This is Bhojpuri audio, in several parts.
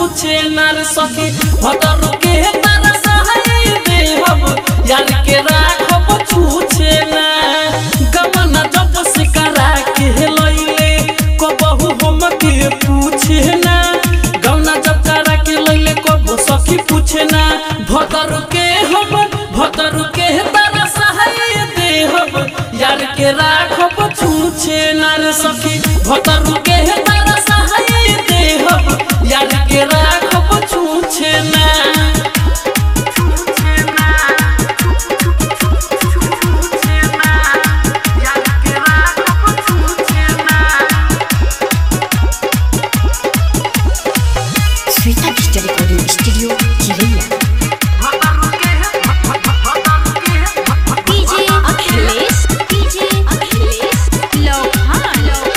छूछे नर सखी भतर के तारा सहाय देहब यार के राखब छूछे ना गमन जब से करा के लैले कबहू हम के पूछे ना गौना जब करा के लैले कबो सखी पूछे ना भतर के हम भतर के तारा सहाय देहब यार के राखब छूछे नर सखी भतर के तारा सहाय देहब यार के राखब छूछे ना Shweta digital recording studio Chiraiya DJ Akhilesh DJ Akhilesh लोहान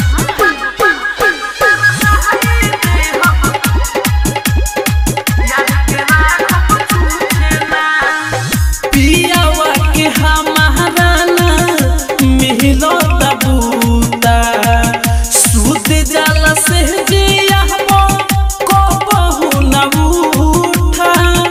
पियावा के हमारा ना मिलो तबूता सूत जाला से जिया को बहु न उठा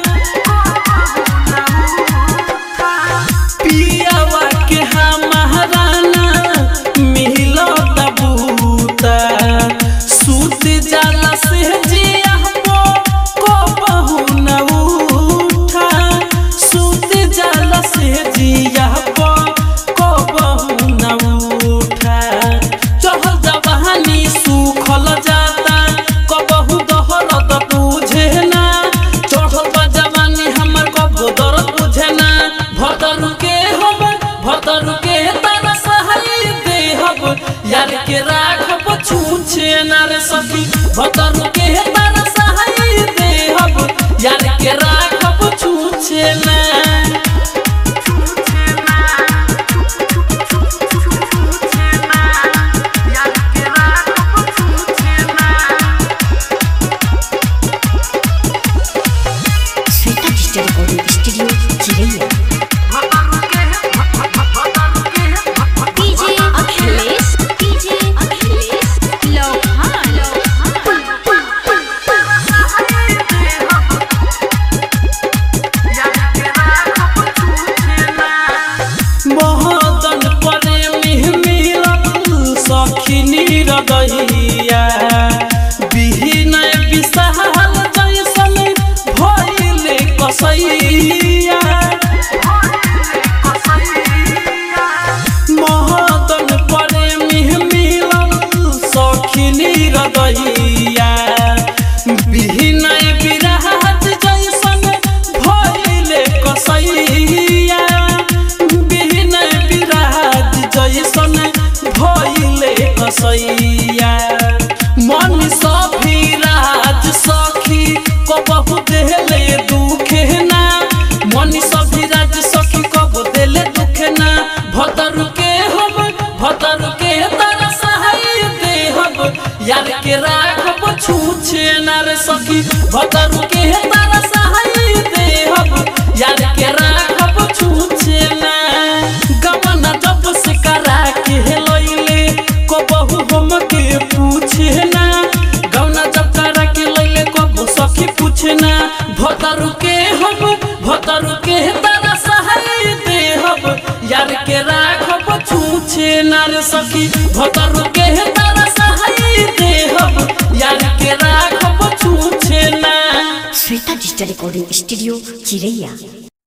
पियावा के हमारा ना मिलो तबूता सूत जाला से जिया को बहु न उठा सूत जाला से जिया को बहु न उठा चहल जवानी सुखल जाता कबहू दहरत बुझे ना चढ़ल बा जवानी हमर कबो दर्द बुझे ना भतर के हम भतर के तारा सहाय देहब यार के राखब छूछे ना रे सखी भतर के तारा सहाय देहब यार के राखब छूछे ना Shweta digital recording studio Chiraiya DJ Akhilesh DJ Akhilesh लोहान महदन प्रेमी मिलत सखी निरदैया बिहीनय विशाल जैसन भइले कसैया महदन प्रेमी मिलत सखी निरदैया बिहीनय विराट जैसन भइले कसैया बिहीनय विराट जैसन भइले कसैया मन सभिराज सखी कबहू देले दुखे ना मन सभिराज सखी कबहू देले दुखे ना भतर के हम भतर के तारा सहाय देहब यार के राखब छूछे ना रे सखी भतर के तारा सहाय देहब यार के राखब छूछे ना गमन जब से करा के लैले कबहू हम के पूछे ना गौना जब करा के लैले कबहू सखी पूछे ना भतर के हम भतर के तारा सहाय देहब यार के राखब छूछे ना रे सखी भतर के तारा सहाय देहब यार के राखब छूछे ना श्वेता डिजिटल रिकॉर्डिंग स्टूडियो चिरैया